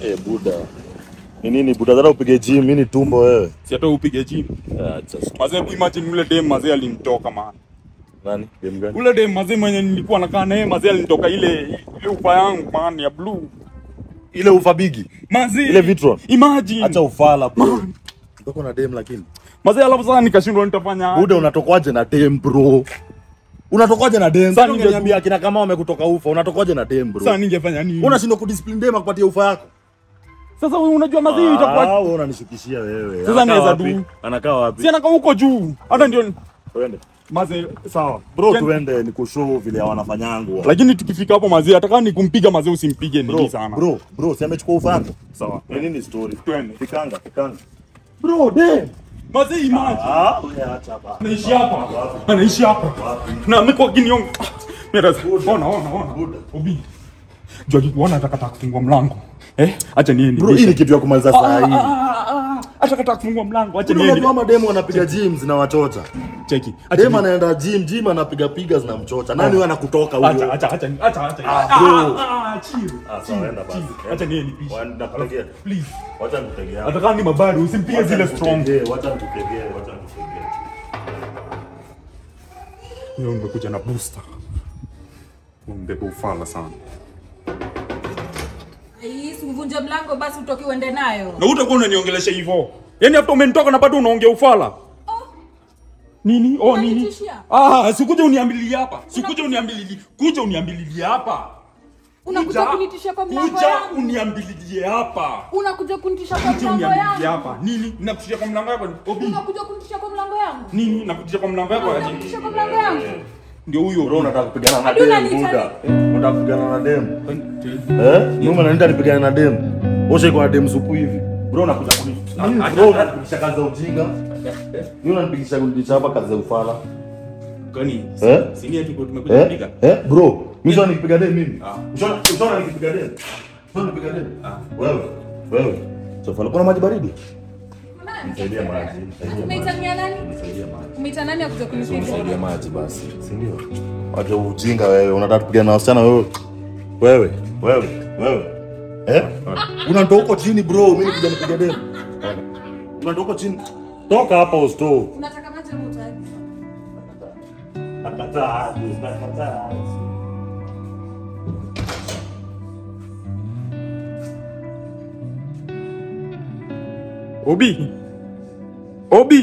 Eh, buda. Ni nini buda zara upige gym, mimi ni tumbo wewe. Si hata upige gym. Acha. sikia. Mazee hebu imagine ule dem mazee alinitoka man. Nani? Game gani? Ule dem mazee mwenye nilikuwa nakaa naye mazee alinitoka ile ile ufa yangu man ya blue. Ile ufa bigi. Mazee. Ile Vitron. Imagine. Acha ufala bro. Ndoko na dem lakini. Mazee alafu sasa nikashindwa nitafanya. Buda unatokwaje na dem bro? Unatokwaje na dem? Sasa Sasa ninge- ungeniambia kina kama wamekutoka ufa, unatokwaje na dem bro? Sasa ningefanya nini? Unashindwa kudiscipline dem akupatie ufa yako. Sasa unajua mazee itakuwa Ah, wewe unanishukishia wewe. Sasa Anakaa naweza wapi? du. Anakaa wapi? si anakaa huko juu. Hata ndio Twende. mazee sawa. Bro, Ken- tuende nikushow vile wanafanyangu. Lakini tukifika hapo mazee ataka nikumpiga mazee usimpige nini Bro, sana. bro, bro, si amechukua ufa yako? Sawa. Ni nini story? Twende. Fikanga, fikanga. Bro, dem. Mazee imagine. Ah, wewe acha hapa. Anaishi hapa. Anaishi hapa. Na amekuwa kiniong. Mira, ona ona ona. Buda. Obi. Jua kikuona atakata kufungua mlango. Eh? Acha niende. Bro, hii ni kitu ya kumaliza saa hii. Acha kata kufungua mlango. Acha Bro, niende. unajua mademu wanapiga gym zinawachocha. Cheki. Acha Dem niende. anaenda gym, gym anapiga piga zinamchocha. Nani wewe anakutoka Acha huyo? acha acha acha acha. Ah, bro. Ah, ah, chill. Ah, sawa, Chill, enda basi. chill. Acha niende pisha. Wanda kutegea. Please. Wacha nikutegea. Ataka ni mabari usimpige zile strong. Wacha nikutegee, wacha nikutegee. Leo nimekuja na booster. Umbebe ufala sana. Ai, si uvunje mlango basi utoke uende nayo. Na utakuwa unaniongelesha hivyo. Yaani after umenitoka na bado unaongea ufala. Nini? Oh, nini? Unanitishia? Ah, sikuja uniambililie hapa. Sikuja uniambililie. Kuja uniambililie hapa. Unakuja kunitishia kwa mlango Kuja yangu. uniambililie hapa. Unakuja kunitishia kwa Kuja mlango uniambililie yangu. hapa. Nini? Nakutishia kwa mlango wako. Obi. Unakuja kunitishia kwa mlango yangu. Nini? Nakutishia kwa mlango wako aje? Unakutishia kwa mlango yangu. Ndio huyo. Bro, unataka kupigana na Hadi dem, unaniita buda. Unataka kupigana na dem. Eh? Nyuma naniita nipigane na dem. Osha iko na dem supu hivi. Bro, unakuja kuni. Nini? Bro, unanipigisha kazi za ujinga. Ni unanipigisha kunitisha hapa kazi za ufala. Kwani? Eh? Si ni eti tumekuja Eh? kupiga? Eh, bro, mimi nikipiga dem mimi. Ah. Ushaona ushaona nikipiga dem. Ushaona nikipiga dem. Wewe, wewe. Sofala kuna maji baridi? Nisaidie maji. Nisaidie maji. Umeitania nani? Nisaidie maji. Umeita nani akuja kunipiga? Nisaidie maji basi. Si ndio? Wacha ujinga wewe, unataka kupigana na wasichana wewe. Wewe, wewe, wewe. Eh? Unatoka huko chini bro, mimi nikuja nipiga dem. Unatoka huko chini. Toka hapa usto. Unataka maji au utaki? Nakataa, nakataa. Obi. Obi.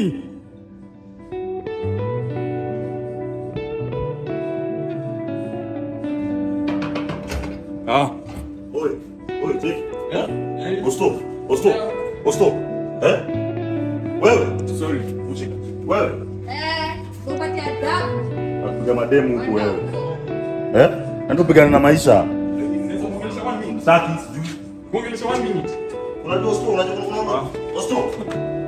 Ah. Oi, oi, cheki. Usto, usto, usto. Eh? Wewe, Sorry. ushika. Wewe. Eh, upate adabu. Nakupiga mademu huku wewe. Eh? Ndio pigana na maisha. Naweza kuongelesha one minute. Saki sijui. Kuongelesha one minute. Unajua usto, unajua unaona? Usto.